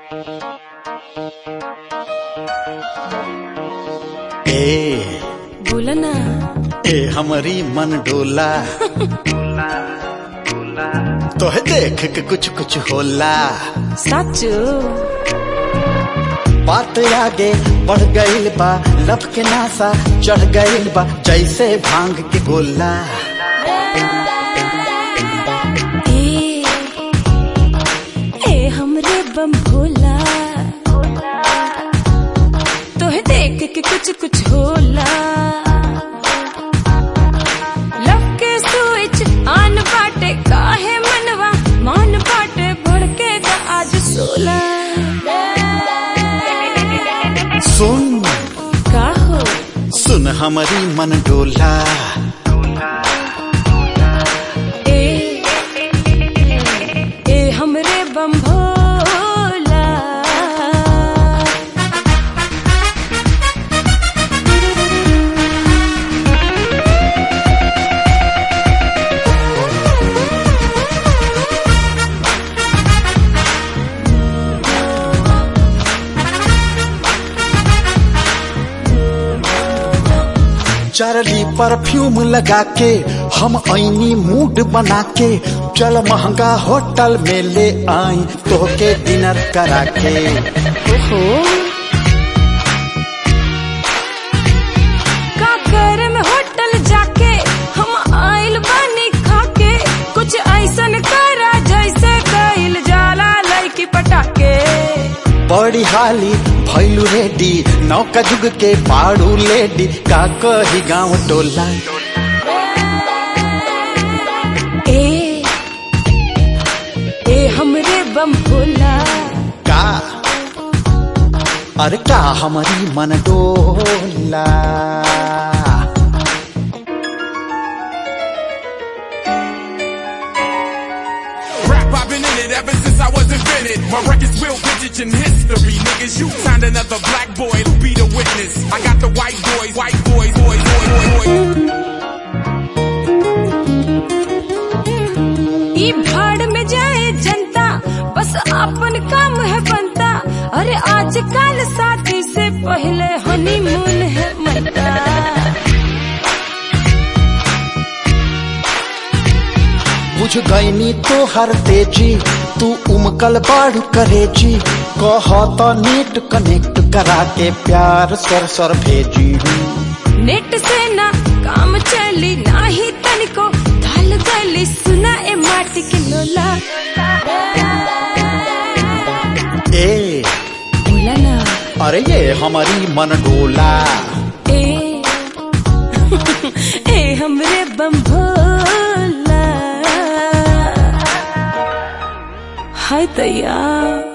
ए बोला ना ए हमारी मन डोला तोहे देख के कुछ कुछ होला साचो बात आगे बढ़ गईल बा लब के नासा चढ़ गईल बा जैसे भांग के गोला ए ए हमरे बम भोला तोहे देख के कुछ कुछ होला लव के स्विच आन बाटे काहे मनवा मान बाटे भड़केगा आज सोला सुन का हो सुन हमारी मन डोला ए ए हमरे बम भोला चरली परफ्यूम लगा के हम ऐनी मूड बना के चल महंगा होटल में ले आई तोहके डिनर करा के ओहो का करे में होटल जाके हम आइल बानी खाके कुछ ऐसन करा जैसे कइल जाला लड़की पटाके बड़ी हाली भैलू रेडी नौका जुग के पाड़ू लेडी का कही गाँव टोला ए ए हमरे बम भोला का अरे का हमारी मन डोला Rap, I've been in it ever since I was invented. My record's real vintage in history. Niggas, you found another black boy to be the witness. I got the white boys, white boys, boys, boys, boys, boys. ई भाड़ में जाए जनता बस अपन काम है बनता अरे आजकल शादी से पहले हनीमून है मनता बुझ गईनी तो हर तेजी तू उमकल बाढ़ करेजी कह तो नेट कनेक्ट करा के प्यार सर सर भेजी नेट से ना काम चली ना ही तनिको ढल गली सुना ए माटी के लोला ए बोला ना अरे ये हमारी मन डोला ए ए हमरे बम भोला हाय तैयार